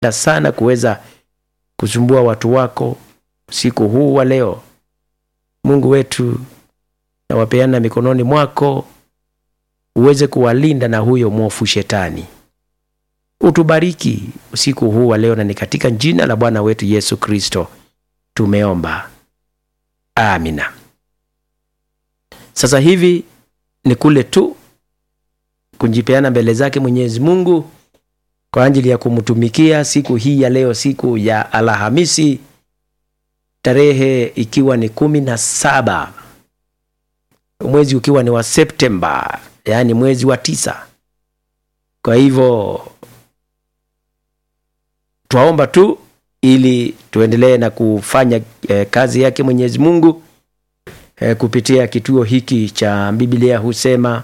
ungependa sana kuweza kusumbua watu wako usiku huu wa leo, Mungu wetu nawapeana mikononi mwako, uweze kuwalinda na huyo mwofu shetani. Utubariki usiku huu wa leo, na ni katika jina la Bwana wetu Yesu Kristo tumeomba, amina. Sasa hivi ni kule tu kujipeana mbele zake Mwenyezi Mungu kwa ajili ya kumtumikia siku hii ya leo, siku ya Alhamisi, tarehe ikiwa ni kumi na saba mwezi ukiwa ni wa Septemba, yaani mwezi wa tisa. Kwa hivyo twaomba tu ili tuendelee na kufanya eh, kazi yake Mwenyezi Mungu eh, kupitia kituo hiki cha Biblia husema.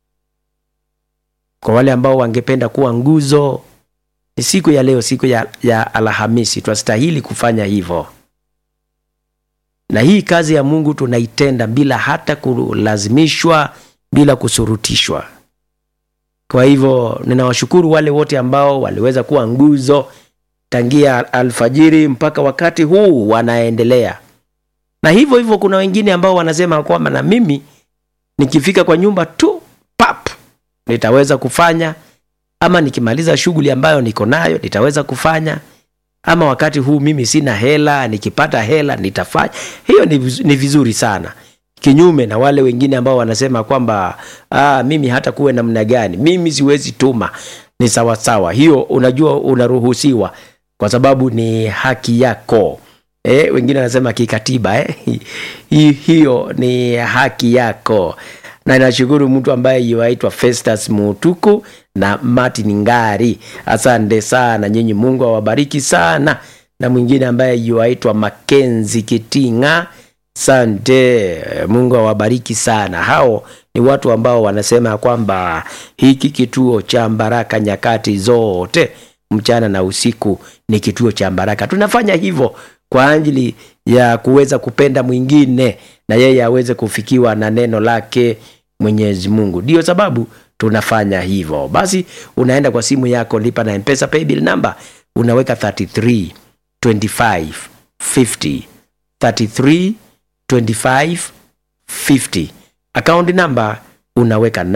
Kwa wale ambao wangependa kuwa nguzo, ni siku ya leo, siku ya, ya Alhamisi, twastahili kufanya hivyo, na hii kazi ya Mungu tunaitenda bila hata kulazimishwa, bila kusurutishwa. Kwa hivyo ninawashukuru wale wote ambao waliweza kuwa nguzo tangia alfajiri mpaka wakati huu wanaendelea, na hivyo hivyo kuna wengine ambao wanasema kwamba na mimi nikifika kwa nyumba tu pap nitaweza kufanya, ama nikimaliza shughuli ambayo niko nayo nitaweza kufanya, ama wakati huu mimi sina hela, nikipata hela nitafanya. Hiyo ni, viz- ni vizuri sana, kinyume na wale wengine ambao wanasema kwamba ah, mimi hata kuwe namna gani mimi siwezi tuma. Ni sawasawa, hiyo unajua unaruhusiwa kwa sababu ni haki yako. Eh, wengine wanasema kikatiba eh? Hi- hiyo ni haki yako na nashukuru mtu ambaye yuaitwa Festus Mutuku na Martin Ngari. Asante sana nyinyi, Mungu awabariki sana, na mwingine ambaye yuaitwa Makenzi Kitinga. Sante, Mungu awabariki sana. Hao ni watu ambao wanasema ya kwamba hiki kituo cha Baraka nyakati zote mchana na usiku ni kituo cha baraka. Tunafanya hivyo kwa ajili ya kuweza kupenda mwingine na yeye aweze kufikiwa na neno lake Mwenyezi Mungu. Ndiyo sababu tunafanya hivyo. Basi unaenda kwa simu yako, lipa na Mpesa paybill number, unaweka 33 25 50 33 25 50 account number unaweka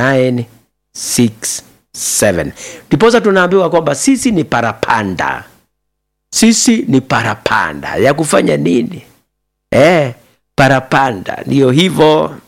967 ndiposa tunaambiwa kwamba sisi ni parapanda sisi ni parapanda ya kufanya nini eh, parapanda ndiyo hivyo